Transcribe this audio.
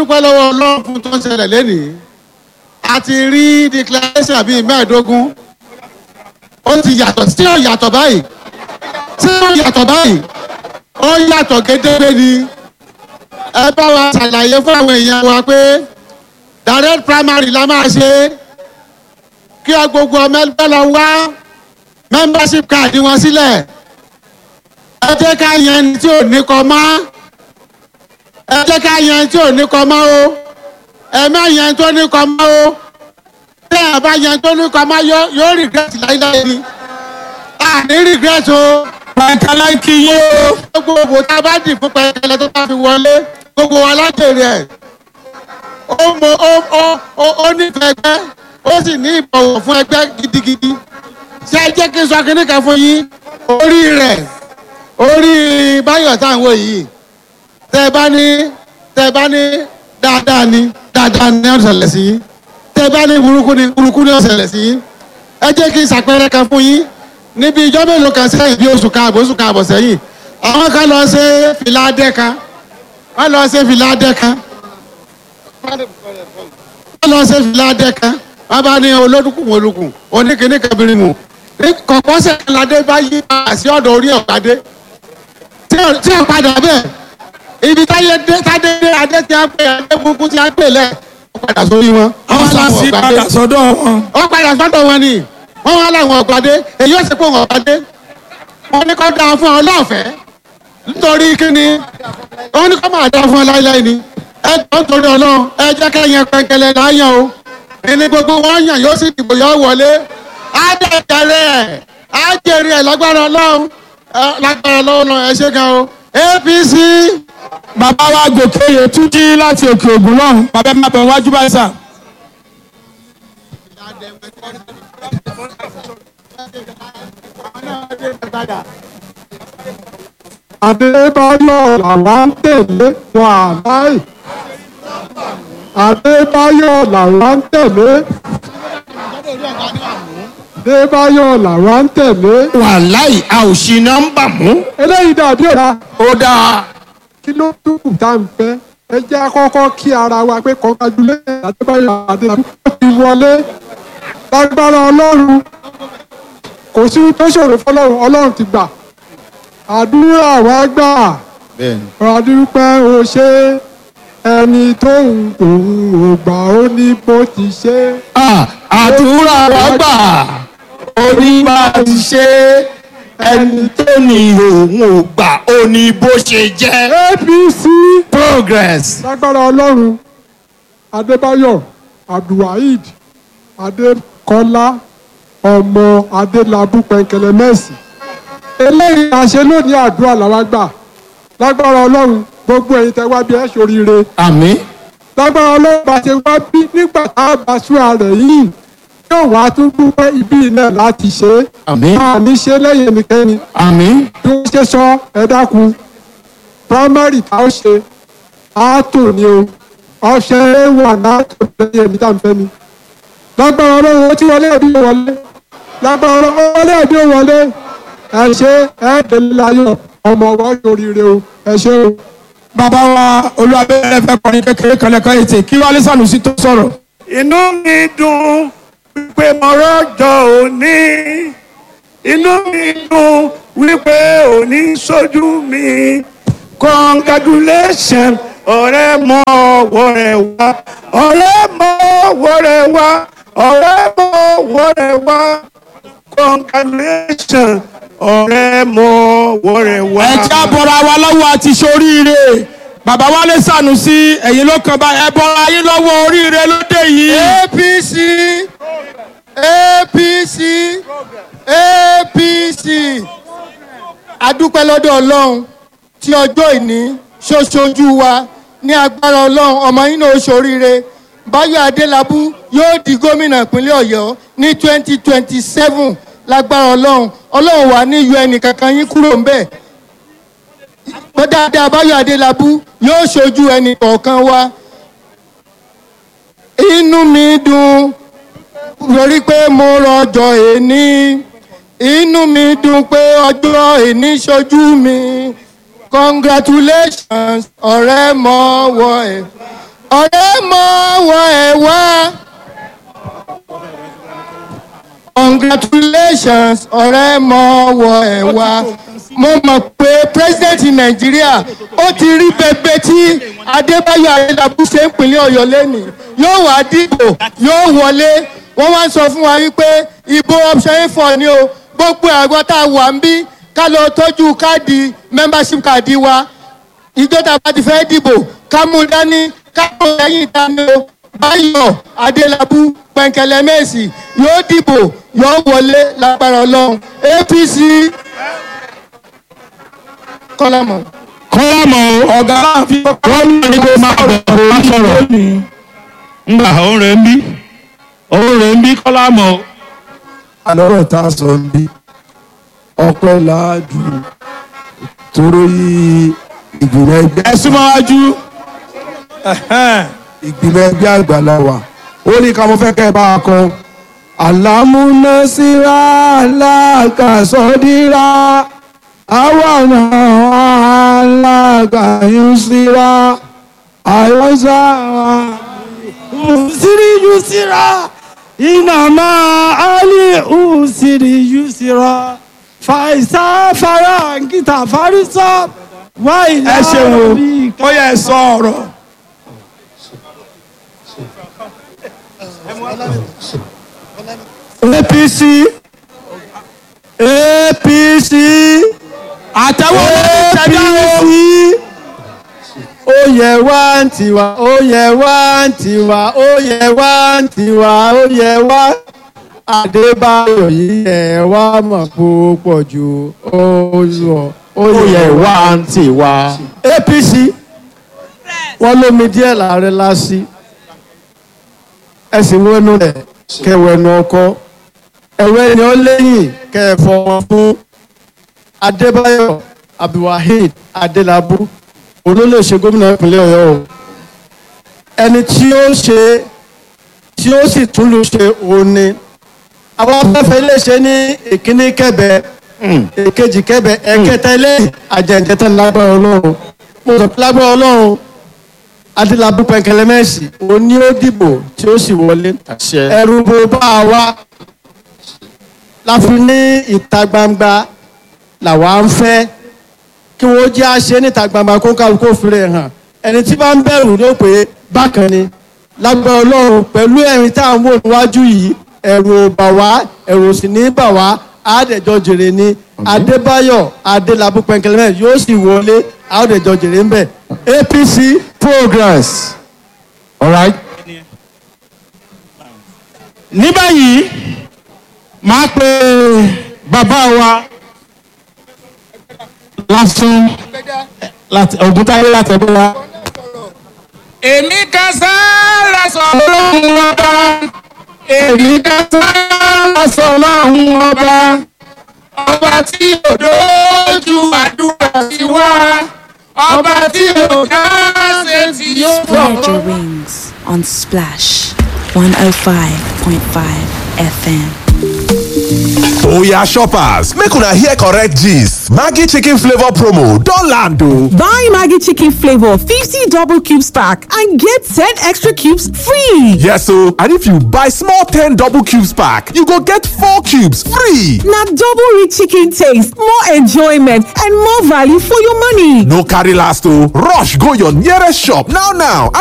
dúpẹ́ lọ́wọ́ ọlọ́run fún tó ń ṣẹlẹ̀ lẹ́nìí a ti rí declaration bíi mẹ́ẹ̀ẹ́dógún ó ti yàtọ̀ sí ó yàtọ̀ báyìí sí ó yàtọ̀ báyìí ó yàtọ̀ gédégbé ni ẹ bá wa ṣàlàyé fún àwọn èèyàn wa pé direct primary la máa ṣe kí ọ gbogbo ọmọ ẹgbẹ́ lọ wá membership card wọn sílẹ̀ ẹ jẹ́ ká yan ẹni tí ò ní kọ mọ́ ẹ jẹ́ ká yan ẹni tí ò ní kọ mọ́ o ẹ má yan ẹni tó ní kọ mọ́ o tí ẹ bá yan ẹni tó ní kọ mọ́ yóò yóò regret láíláí ni a ní regret o pàǹkálá ń kí yé o. gbogbo òbò tá a bá dì fún pẹ̀lẹ́ tó bá fi wọlé gbogbo wa lájèrè ẹ̀ ó mọ ó ó ó ó nífẹ̀ẹ́ ẹgbẹ́ ó sì ní ìbọ̀wọ̀ fún ẹgbẹ́ gidigidi ṣé ẹ jẹ́ kí n sọ kínní kan fún yín orí rẹ̀ orí báyọ̀ tá à ń wò yìí tẹ́ ẹ bá ní tẹ́ ẹ bá ní dáadáa ni dáadáa ni ó ṣẹlẹ̀ sí yín tẹ́ ẹ bá ní burúkú ni burúkú ni ó ṣẹlẹ̀ sí yín ẹ jẹ́ kí n ṣàpẹẹrẹ kan fún yín níbi ìjọ mélòó kan sẹ́yìn bí oṣù kan àbọ̀ oṣù kan àbọ̀ sẹ́yìn àwọn kan lọ ṣe fìlà adẹ́ kan wọ́n lọ ṣe fìlà adẹ́ kan wọ́n lọ ṣe fìlà adẹ́ kan wọ́n bá ní olódùkùn olùkùn oníkìní kẹbìrin mu kọ̀pọ̀sẹ̀ ládé bá yí àṣì ọ̀dọ̀ orí ọ̀gbádé tí ò padà bẹ́ẹ̀ ibi táyé dé tádé dé adé tí a pè adé burúkú tí a pè lẹ̀ ó padà sórí wọn. àwọn aláṣí padà sọ́dọ̀ wọn. ó padà sọ́dọ̀ wọn ni wọ́n wá láwọn ọ̀gbádé èyí ó sì pé wọn ọ̀gbádé wọ́n ní kó dáa fún ọ lọ́fẹ̀ẹ́ nítorí kíni wọ́n ní kó máa dáa fún ọ láíláí ni ẹ jọ ń torí ọlọ́run ẹ jẹ́ kẹ́yìn pẹ̀kẹ́lẹ́ láyàn o ẹni gbogbo wọn yàn yóò sì dìbò yọ wọlé á dẹ̀ jẹrẹ ẹ̀ á jẹrẹ ẹ̀ lágbára ọlọ́run ẹ, lágbára ọlọ́run ẹ ṣe gan o apc bàbá wa gòkè yè tún jí láti òkè ògùn náà bàbá ẹ máa bẹ̀ wájú báyìí sà. Adébáyọ̀ làwa ń tẹ̀lé wọn àláì. Adébáyọ̀ làwa ń tẹ̀lé. Adébáyọ̀ làwa ń tẹ̀lé. wàláì a ò ṣì nọ́mbà mú. Eléyìí dàbí ọ̀la ó dáa. kí ló dúkù tá à ń fẹ́. Ẹ jẹ́ àkọ́kọ́ kí ara wa pé congratulations Adébáyọ̀ Adébáyọ̀ ti wọlé. Lágbára Ọlọ́run kò sí tó ṣòro fọlọ́run Ọlọ́run ti gbà. Àdúrà wa gbà ọ̀rọ̀dúpẹ́ o ṣe ẹni tó ń òun ò gbà ó ní bó ti ṣe. Ah, àdúrà wa gbà onígbà ti ṣe ẹni tó ní òun ò gbà ó ní bó ṣe jẹ́. apc progress. lágbára ọlọ́run adébáyọ̀ abdulwaheed adékọ́lá ọmọ adélábù pẹ̀kẹ̀lẹ̀ mẹ́sì eléyìí àṣẹ lónìí àdúrà làwa gbà lágbára ọlọ́run gbogbo ẹ̀yin tẹ́ wá bí ẹ̀ ṣoríire àmín. lágbára ọlọ́run bá ṣe wá bí nígbà tá a bá ṣúra rẹ̀ yìí yóò wá tún dúpẹ́ ibi náà láti ṣe é àmín. máa ní ṣe lẹ́yìn ẹnikẹ́ni àmín. bí wọ́n ṣe sọ ẹ dákun primary tá a ṣe àátò ni o ọṣẹ wà láàtò lẹ́yìn ẹni tá à ń fẹ́ ni lágbára ọlọ́run ó ti wọlé ẹbí ó wọlé lágbára ọlọ́run ó wọlé ẹbí ó wọlé ẹ ṣe ẹ délé láyọ̀ ọmọ ọwọ́ yoríire o ẹ ṣe o. bàbá wa olúwabẹ́rẹ́ fẹ́ kọrin kékeré kan lẹ́kọ́ ètè kí wálé sànùsí tó sọ̀rọ̀. inú mi dùn wípé mo rọ́jọ́ òní inú mi dùn wípé òní sójú mi congratulation ọ̀rẹ́ mọ ọwọ́ rẹ̀ wá ọ̀rẹ́ mọ ọwọ́ rẹ̀ wá ọ̀rẹ́ mọ ọwọ́ rẹ̀ wá congratulation ọ̀rẹ́ mọ ọwọ́ rẹ̀ wá. ẹ jẹ́ àbọ̀rọ̀ àwa lọ́wọ́ àti ṣoríire bàbá wálé sànùsí ẹ̀yin ló kàn bá ẹ bọ́ra yín lọ́wọ́ oríire lóde yìí. apc apc apc adúpẹ́ lọ́dọ̀ ọlọ́run tí ọjọ́ ìní ṣoṣojú wa ní agbára ọlọ́run ọmọ yín náà ṣoríire báyọ̀ adélábù yóò di gómìnà ìpínlẹ̀ ọ̀yọ́ ní twenty twenty seven lágbára ọlọ́run ọlọ́run wà ní yọ ẹnì kankan yín kúrò ń bẹ̀ pé dáadáa báyọ̀ adélábù yóò ṣojú ẹnì kọ̀ọ̀kan wa inú mi dùn lórí pé mo rọjò èní inú mi dùn pé ọjọ́ èní ṣojú mi congratulations ọ̀rẹ́ mọ́wọ́ ẹ̀ ọ̀rẹ́ mọ wọ ẹ̀ wá. congratulations ọ̀rẹ́ mọ wọ ẹ̀ wá. mo mọ̀ pé president nàìjíríà ó ti rí bẹbẹ tí adébáyọ̀ adélábù ṣe ń pinlẹ̀ ọ̀yọ́ lẹ́nìí yóò wá dìbò yóò wọlé wọ́n wá ń sọ fún wa wípé ìbò option a four ni o gbogbo àgbọ̀ tá a wà ń bí ká lọ tọ́jú káàdì membership káàdì wa ìjọba bá ti fẹ́ dìbò ká mú dání ká mú lẹ́yìn dání o báyọ̀ adélábù pẹ̀ǹkẹ̀lẹ̀ mẹ́sì yóò dìbò yóò wọlé lágbára ọlọ́run apc kọ́lámọ̀. kọ́lámọ̀ ọ̀gá láàfin kọ́lámọ̀ ni kò máa bọ̀ wá sọ̀rọ̀ ńgbà òun rẹ̀ ń bí òun rẹ̀ ń bí kọ́lámọ̀ àlọ́rọ̀ tá a sọ ń bí ọpẹ́ láàjù tóró yí ìgbìmọ̀ ẹgbẹ́ ẹ súnmọ́ wájú ìgbìmọ̀ ẹgbẹ́ àgbàlá wa ó ní ká mo fẹ́ kẹ́ ẹ bá a kọ. àlámúnásíra aláàkàsọ́dírà àwọn aláàkàyúnsíra àyọ́sà usiri yusira inama ali usiri yusira faisa fara nkita farisa wa ila ẹ ṣeun o rabbika. ó yẹ ẹ sọ ọ̀rọ̀ apc apc àtẹwọ́ ló ti ṣẹ̀dá o ó yẹ wá ń tiwa ó yẹ wá ń tiwa ó yẹ wá ń tiwa ó yẹ wá adébáyọ̀ yìí ẹ̀ wá mọ̀ púpọ̀ jù ó lọ ó yẹ wá ń tiwa. apc wọ́n lómi díẹ̀ láàrin lásì ẹ sì wọnú rẹ̀ kẹwẹ́nu ọkọ ẹ̀wẹ́ ni ó lẹ́yìn kẹfọ́ wọn fún adébáyọ̀ abdulwaheed adélábù olólè ṣe gómìnà ìpínlẹ̀ ọ̀yọ́ o ẹni tí ó ṣe tí ó sì tún lù ṣe òun ni àwọn afẹ́fẹ́ iléeṣẹ́ ní ìkíní kẹbẹ èkejì kẹbẹ ẹ̀kẹta ilé àjẹjẹtẹ lágbára ọlọ́run mo sọ pé lágbára ọlọ́run adélábù pẹ̀kẹlẹ́mẹ́sì òun ni ó dìbò tí ó sì wọlé ẹ̀rù bó bá a wá láfi ní ìta gbangba làwa ń fẹ́ kí wọ́n jẹ́ àṣẹ níta gbangba kó kálukú fìrẹ̀ hàn ẹni tí bá ń bẹ̀rù ló pé bákan ni lágbára ọlọ́run pẹ̀lú ẹ̀rín tá à ń wò níwájú yìí ẹ̀rù ò bà wá ẹ̀rù ò sì ní bà wá àádẹ́jọ jèrè ni adébáyọ̀ adélábù pẹ̀kẹ́lẹ́mẹ̀ yóò sì wọlé àádẹ́jọ jèrè ń bẹ̀ apc progress. all right. ní báyìí máa pe bàbá wa lásán láti ògúntáyé láti ẹgbẹ́ wa. èmi kan sáárà sọ lóhùn ọba èmi kan sáárà sọ lóhùn ọba ọba tí ò dójú àdúrà sí wá ọba tí ò dá ṣe tí yóò Spread your wings on Splash 105.5 FM. Oya shoppers, make una hear correct gist. Maggi chicken flavor promo don land o. Buy Maggie Chicken Flavor 50 double cubes pack and get 10 extra cubes free. Yes o, and if you buy small 10 double cubes pack, you go get 4 cubes free. Now double rich chicken taste, more enjoyment, and more value for your money. No carry last o, rush go your nearest shop now now